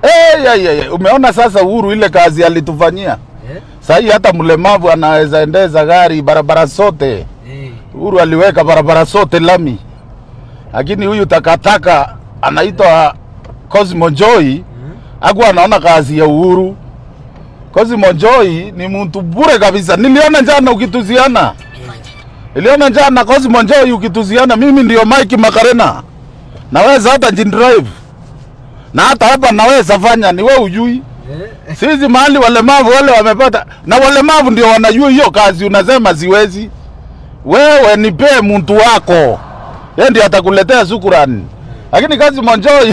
Hey, hey, hey. Umeona sasa Uhuru ile kazi alitufanyia Eh? sahii, hata mlemavu anaweza endeza gari barabara zote. Eh. Uhuru aliweka barabara zote lami, lakini huyu takataka anaitwa Cosmo Joy Mm. hakuwa anaona kazi ya Uhuru. Cosmo Joy ni mtu bure kabisa. Niliona jana ukituziana, niliona jana Cosmo Joy ukituziana, mimi ndio Mike Makarena, naweza hata jin drive na hata hapa naweza fanya, ni wewe ujui. Eh. Sisi mahali walemavu wale wamepata, na walemavu ndio wanajua hiyo kazi, unasema siwezi. Wewe nipee mtu wako, yeye ndio atakuletea shukrani, lakini kazi Monjoi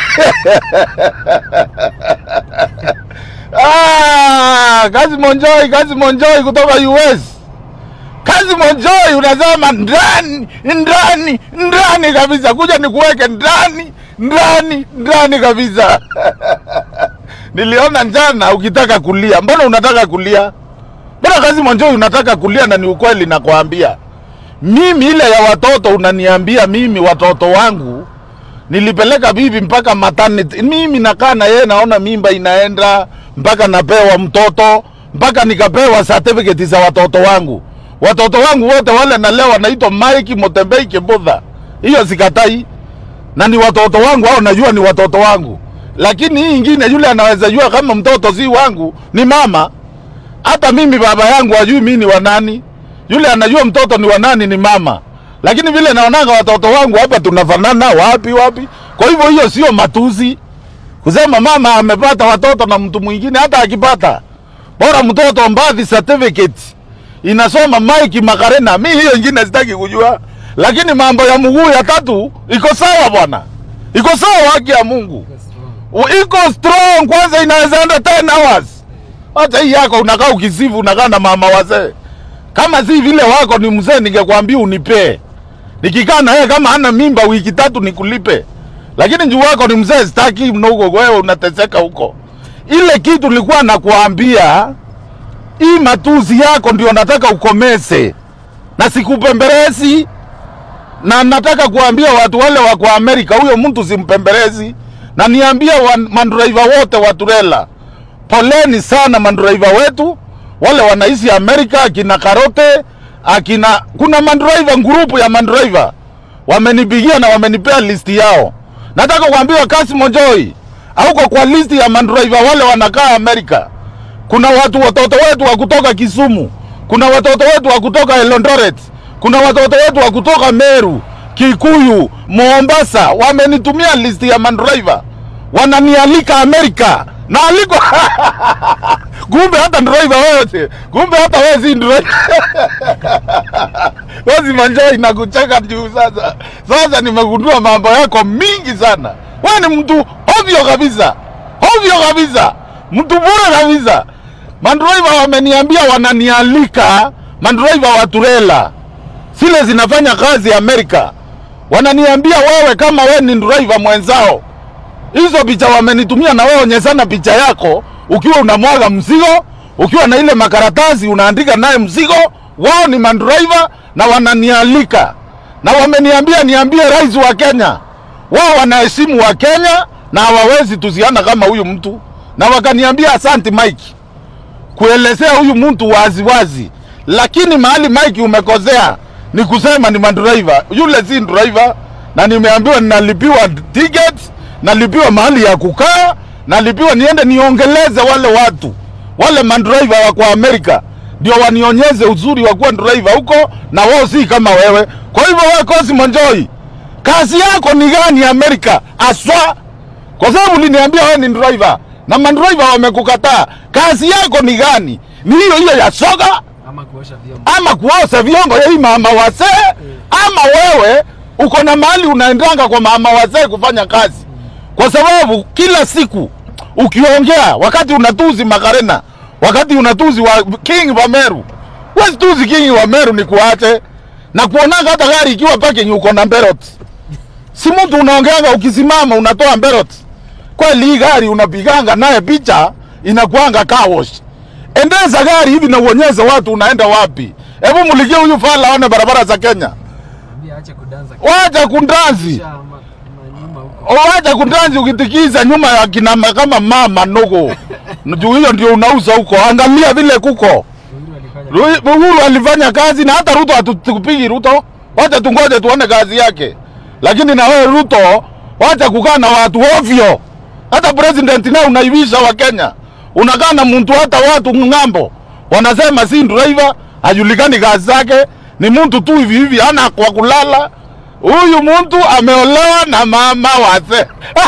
ah, kazi Monjoi, kazi Monjoi kutoka US, kazi Monjoi unasema ndani ndani ndani kabisa, kuja nikuweke ndani ndani ndani kabisa. Niliona jana ukitaka kulia, mbona unataka kulia? Mbona kazi Monjoi unataka kulia? Na ni ukweli nakwambia, mimi ile ya watoto unaniambia mimi watoto wangu nilipeleka bibi mpaka maternity. Mimi nakaa na yeye naona mimba inaenda mpaka napewa mtoto mpaka nikapewa certificate za watoto wangu. Watoto wangu wote wale na leo wanaitwa Mike Motembei Kibudha, hiyo sikatai, na ni watoto wangu hao, najua ni watoto wangu, lakini hii ingine, yule anaweza jua kama mtoto si wangu ni mama. Hata mimi baba yangu ajui mimi ni wa nani, yule anajua mtoto ni wa nani ni mama. Lakini vile naonaga watoto wangu hapa tunafanana wapi wapi. Kwa hivyo hiyo sio matusi kusema mama amepata watoto na mtu mwingine, hata akipata bora mtoto mbadhi certificate inasoma Mike Makarena. Mi hiyo ingine sitaki kujua, lakini mambo ya mguu ya tatu iko sawa bwana, iko sawa, haki ya Mungu Iko strong. U- iko strong. Kwanza inaweza enda 10 hours. Hata hii yako unakaa ukisifu, unakaa na mama wazee. Kama si vile wako ni mzee, ningekwambia unipee, nikikaa na yeye kama hana mimba wiki tatu nikulipe, lakini juu wako ni mzee, sitaki mno huko, wewe unateseka huko. Ile kitu nilikuwa nakuambia, hii matuzi yako ndio nataka ukomese, na sikupembelezi na nataka kuambia watu wale wa kwa Amerika, huyo mtu simpembelezi, na niambia wa- mandriver wote wa turela, poleni sana mandriver wetu wale wanaishi Amerika, akina Karote, akina kuna mandriver grupu ya mandriver wamenipigia na wamenipea listi yao. Nataka kuambia kasi Mojoi auko kwa listi ya mandriver wale wanakaa Amerika. Kuna watu watoto wetu wa kutoka Kisumu, kuna watoto wetu wa kutoka Eldoret, kuna watoto wetu wa kutoka Meru, Kikuyu, Mombasa, wamenitumia listi ya mandriver, wananialika Amerika na aliko kumbe hata driver wewe, kumbe hata wewe si driver Wazi Manjai nakucheka juu sasa. Sasa nimegundua mambo yako mingi sana. Wewe ni mtu ovyo kabisa, ovyo kabisa, mtu bure kabisa. Mandriver wameniambia wananialika, mandriver wa turela zile zinafanya kazi Amerika, wananiambia wewe, kama wewe ni driver mwenzao, hizo picha wamenitumia, na wewe onyeshana picha yako ukiwa unamwaga mzigo, ukiwa na ile makaratasi unaandika naye mzigo. Wao ni mandriver na wananialika, na wameniambia niambie rais wa Kenya, wao wanaheshimu wa Kenya na hawawezi tuziana kama huyu mtu, na wakaniambia asante Mike kuelezea huyu mtu wazi wazi, lakini mahali Mike umekosea ni kusema ni mandriver, yule si driver, na nimeambiwa ninalipiwa ticket, nalipiwa mahali ya kukaa, nalipiwa niende niongeleze wale watu wale mandriver wa kwa Amerika ndio wanionyeze uzuri wa kuwa driver huko, na wao si kama wewe. Kwa hivyo wewe Cosmo Njoi, kazi yako ni gani Amerika aswa? Kwa sababu uliniambia wewe ni driver na mandriver wamekukataa. Kazi yako ni gani? Ni hiyo hiyo ya soga Ama kuosha vyombo. ama kuosha vyombo ya hii mama wazee, ama wewe uko na mahali unaendanga kwa mama wazee kufanya kazi, kwa sababu kila siku ukiongea, wakati unatuzi Makarena, wakati unatuzi wa King wa Meru, wezi tuzi King wa Meru ni kuache na kuonanga hata gari ikiwa parking uko na mberot, si mtu unaongeanga ukisimama unatoa mberot. Kweli hii gari unapiganga naye picha inakuanga car wash. Endeza gari hivi na uonyeshe watu unaenda wapi. Hebu mulikie huyu fala aone barabara za Kenya. Ambia ache kudanza. Wacha kundazi. Kisha ama- ama nyuma huko. Wacha kundanzi ukitikiza nyuma ya kina ma- kama mama ndogo. Juu hiyo ndio unauza huko. Angalia vile kuko. Uhuru alifanya Ru- Uhuru alifanya kazi na hata Ruto hatukupigi Ruto. Wacha tungoje tuone kazi yake. Lakini na wewe Ruto, wacha kukaa na watu ovyo. Hata president naye unaibisha wa Kenya. Unakaa na mtu hata watu ng'ambo. Wanasema si driver, hajulikani kazi zake, ni mtu tu hivi hivi hana kwa kulala. Huyu mtu ameolewa na mama wase.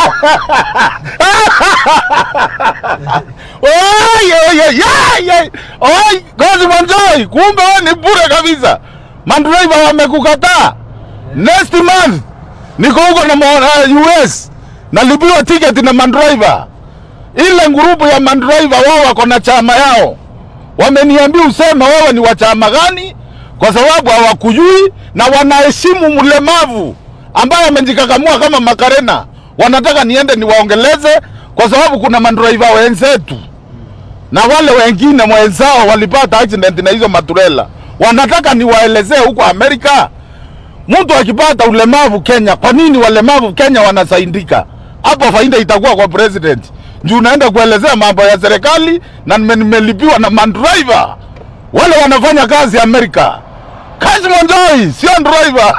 Oi, oi, oi, oi, oi. Oi, kazi Manjoi, kumbe wewe ni bure kabisa. Mandriver wamekukataa. Next month niko huko na mwa- uh, US nalipiwa tiketi na mandriver. Ile ngurupu ya mandriver wao wako na chama yao, wameniambia useme wewe ni wa chama gani, kwa sababu hawakujui na wanaheshimu mlemavu ambaye amejikakamua kama Makarena. Wanataka niende niwaongeleze, kwa sababu kuna mandriver wenzetu na wale wengine mwenzao walipata accident na hizo maturela, wanataka niwaelezee huko Amerika mtu akipata ulemavu Kenya, kwa nini walemavu Kenya wanasaidika? Hapo faida itakuwa kwa president. Juu naenda kuelezea mambo ya serikali na nime- nimelipiwa na mandriver wale wanafanya kazi Amerika. Kazi Monjoi, sio driver.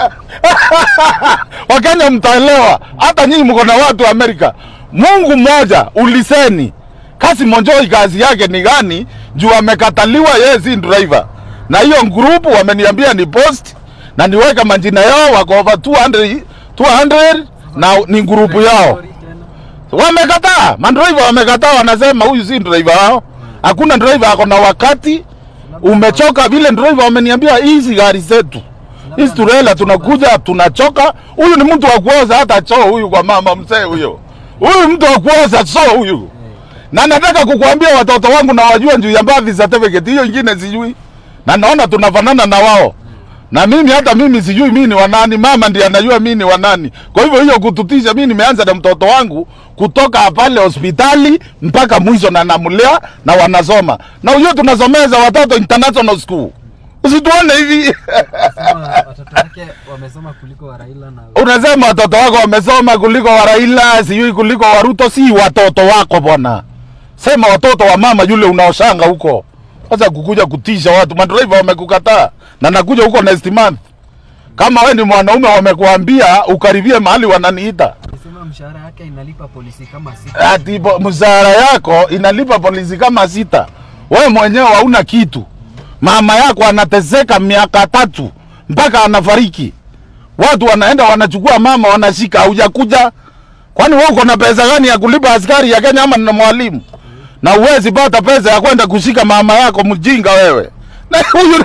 Wakenya mtaelewa, hata nyinyi mko na watu Amerika. Mungu mmoja, uliseni Kasi Monjoi kazi yake ni gani? Juu amekataliwa, yeye si driver, na hiyo group wameniambia ni post na niweke majina yao, wako over 200, 200 na ni grupu yao Story tena. wamekataa, mandriver wamekataa, wanasema huyu si driver wao. Hakuna driver ako na wakati, umechoka vile. Driver wameniambia hizi gari zetu hizi turela tunakuja tunachoka. Huyu ni mtu wa kuoza hata choo huyu, kwa mama mzee huyo, huyu mtu wa kuoza choo huyu. Na nataka kukuambia watoto wangu na wajua juu ya birth certificate hiyo ingine sijui, na naona tunafanana na wao na mimi hata mimi sijui mimi ni wanani, mama ndiye anajua mimi ni wanani. Kwa hivyo hiyo kututisha, mimi nimeanza na mtoto wangu kutoka pale hospitali mpaka mwisho, na namlea na wanasoma, na hiyo tunasomeza watoto international school. Usituone hivi Sema watoto wake wamesoma kuliko wa Raila na unasema watoto wako wamesoma kuliko wa Raila, sijui kuliko wa Ruto. Si watoto wako bwana, sema watoto wa mama yule unaoshanga huko. Sasa kukuja kutisha watu, madriver wamekukataa, na nakuja huko next month. Kama wewe ni mwanaume, wamekuambia ukaribie mahali wananiita alisema mshahara yake inalipa polisi kama sita. ati po- mshahara yako inalipa polisi kama sita. Wewe mwenyewe hauna kitu, mama yako anateseka miaka tatu mpaka anafariki. Watu wanaenda wanachukua mama wanashika, haujakuja. Kwani wewe uko na pesa gani ya kulipa askari ya Kenya ama na mwalimu? Na uwezi pata pesa ya kwenda kushika mama yako, mjinga wewe. Na huyu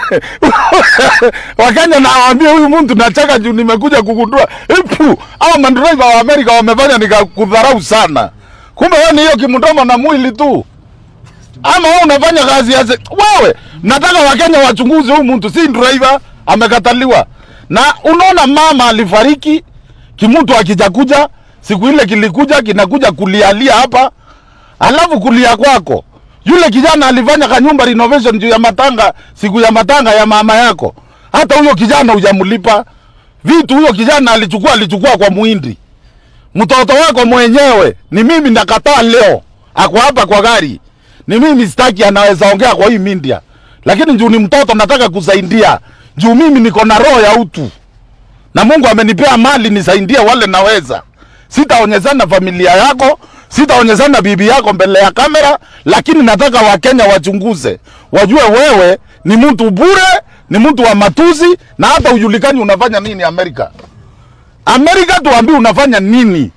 Wakenya nawaambia huyu mtu nachaka juu nimekuja kugundua ipu au mandriver wa Amerika wamefanya nikakudharau sana. Kumbe wewe ni hiyo kimdomo na mwili tu. Ama wewe unafanya kazi ya se- wewe, nataka Wakenya wachunguze huyu mtu si driver, amekataliwa. Na unaona mama alifariki, kimutu akijakuja, siku ile kilikuja kinakuja kulialia hapa, alafu kulia kwako. Yule kijana alifanya kanyumba renovation juu ya matanga, siku ya matanga ya mama yako. Hata huyo kijana hujamlipa. Vitu huyo kijana alichukua alichukua kwa muhindi. Mtoto wako mwenyewe ni mimi nakataa leo. Ako hapa kwa gari. Ni mimi sitaki anaweza ongea kwa hii media. Lakini juu ni mtoto nataka kusaidia. Juu mimi niko na roho ya utu. Na Mungu amenipea mali nisaidie wale naweza. Sitaonyeshana familia yako, sitaonyeshana bibi yako mbele ya kamera, lakini nataka Wakenya wachunguze, wajue wewe ni mtu bure, ni mtu wa matusi, na hata ujulikani unafanya nini Amerika. Amerika tuambie unafanya nini?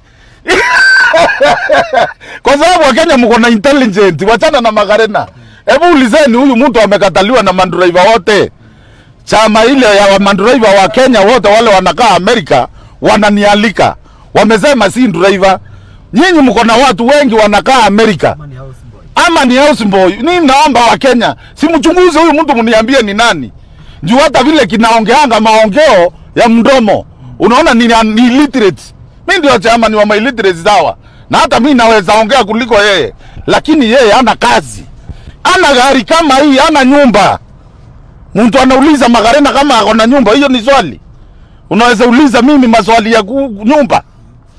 kwa sababu Wakenya mko na intelligent, wachana na Magarena. Hebu ulizeni huyu mtu amekataliwa na mandriver wote chama ile ya mandriver wa Kenya wote wale wanakaa Amerika wananialika, wamesema si driver. Nyinyi mko na watu wengi wanakaa Amerika Kama ni house boy. ama ni houseboy. Ni naomba wa Kenya simchunguze huyu mtu, mniambie ni nani, juu hata vile kinaongeanga maongeo ya mdomo unaona ni, ni illiterate. Mi ndio chama ni wa illiterate sawa, na hata mi naweza ongea kuliko yeye, lakini yeye hana kazi, ana gari kama hii, ana nyumba. Mtu anauliza Magarena kama ako na nyumba, hiyo ni swali. Unaweza uliza mimi maswali ya ku, nyumba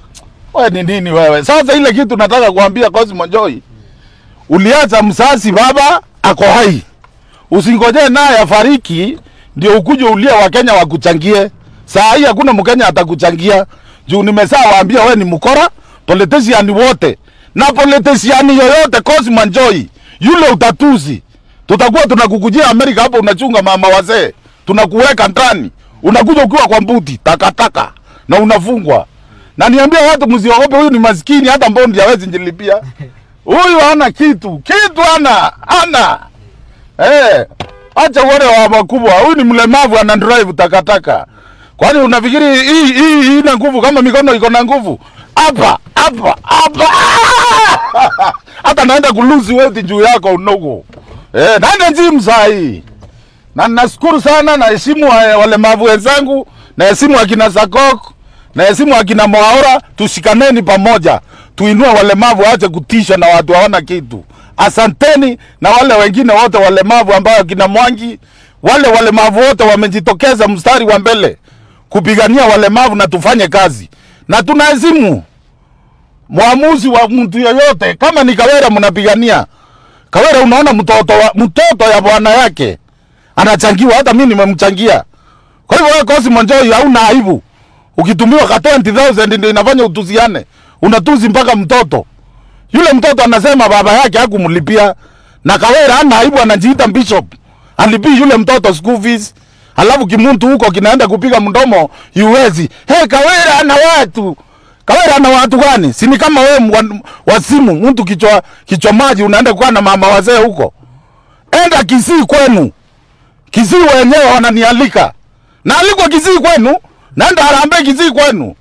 wewe ni nini wewe? Sasa ile kitu nataka kuambia Cosmo Joy, uliacha msasi baba ako hai, usingojee naye afariki ndio ukuje ulia Wakenya wakuchangie. Saa hii hakuna Mkenya atakuchangia juu nimesaa waambia we ni mkora, politician wote na politician yoyote Cosmo Joy, yule utatuzi, tutakuwa tunakukujia Amerika hapo, unachunga mama wazee, tunakuweka ndani, unakuja ukiwa kwa mbuti takataka na unafungwa. Na niambia watu msiogope, huyu ni maskini, hata mbondi hawezi njilipia. Huyu hana kitu, kitu hana, hana. Eh, acha uone wa wakubwa. Huyu ni mlemavu ana drive takataka. Kwani unafikiri hii hii hii ina nguvu kama mikono iko na nguvu? Hapa, hapa, hapa. Hata naenda kuluzi weight juu yako unogo. Eh, naenda gym saa hii. Na nashukuru sana na heshimu wa- walemavu wenzangu, na heshimu akina Sakok, na heshimu akina Mwaora, tushikaneni pamoja. Tuinue walemavu waache kutishwa na watu hawana kitu. Asanteni na wale wengine wote walemavu ambao akina Mwangi, wale walemavu wote wamejitokeza mstari wa mbele kupigania walemavu na tufanye kazi. Na tunaheshimu mwamuzi wa mtu yoyote, kama ni Kawera mnapigania Kawera, unaona mtoto wa, mtoto ya bwana yake anachangiwa, hata mimi nimemchangia. Kwa hivyo wewe Cosmo Joy hauna aibu, ukitumiwa ka 20000 ndio inafanya utuziane, unatuzi mpaka mtoto. Yule mtoto anasema baba yake hakumlipia, na Kawera hana aibu, anajiita bishop, alipii yule mtoto school fees, alafu kimuntu huko kinaenda kupiga mdomo yuwezi. Hey, Kawera ana watu Kawera ana watu gani? Si ni kama wewe mwa- wasimu mtu kichwa kichwa maji unaenda kukaa na mama wazee huko. Enda Kisii kwenu. Kisii wenyewe wananialika. Na alikwa Kisii kwenu, naenda Harambee Kisii kwenu.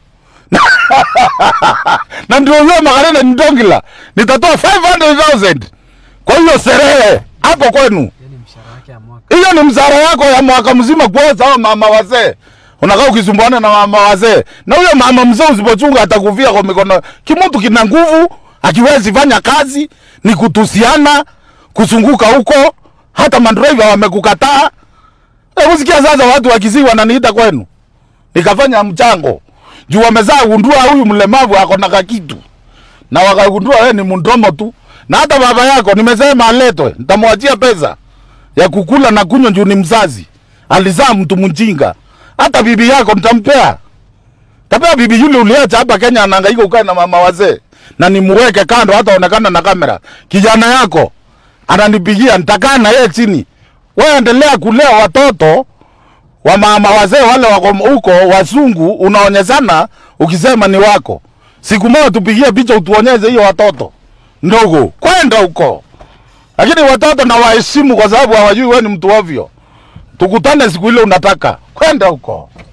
na ndio huyo Magarena Ndongila. Nitatoa 500,000 kwa hiyo sherehe hapo kwenu. Hiyo ni mshahara wake ya mwaka. Hiyo ni mzara yako ya mwaka mzima kuoza hao mama wazee. Unakaa ukisumbuana na mama wazee. Na huyo mama mzee usipochunga atakuvia kwa mikono. Kimutu kina nguvu, akiwezi fanya kazi, ni kutusiana, kusunguka huko, hata mandriver wamekukataa. Hebu sikia sasa watu wa Kisii wananiita kwenu. Nikafanya mchango. Juu wamezaa gundua huyu mlemavu ako na kakitu. Na wakagundua wewe ni mndomo tu. Na hata baba yako nimesema aletwe, nitamwachia pesa ya kukula na kunywa juu ni mzazi. Alizaa mtu mjinga. Hata bibi yako nitampea. Tapea bibi yule uliacha hapa Kenya anahangaika ukae na mama wazee. Na nimuweke kando hata onekana na kamera. Kijana yako ananipigia nitakaa na yeye chini. Wewe endelea kulea watoto wa mama wazee wale wako huko wazungu unaonyeshana ukisema ni wako. Siku moja tupigie picha utuonyeshe hiyo watoto ndogo. Kwenda huko. Lakini watoto na waheshimu kwa sababu hawajui wewe ni mtu ovyo. Tukutane siku ile unataka. Kwenda huko.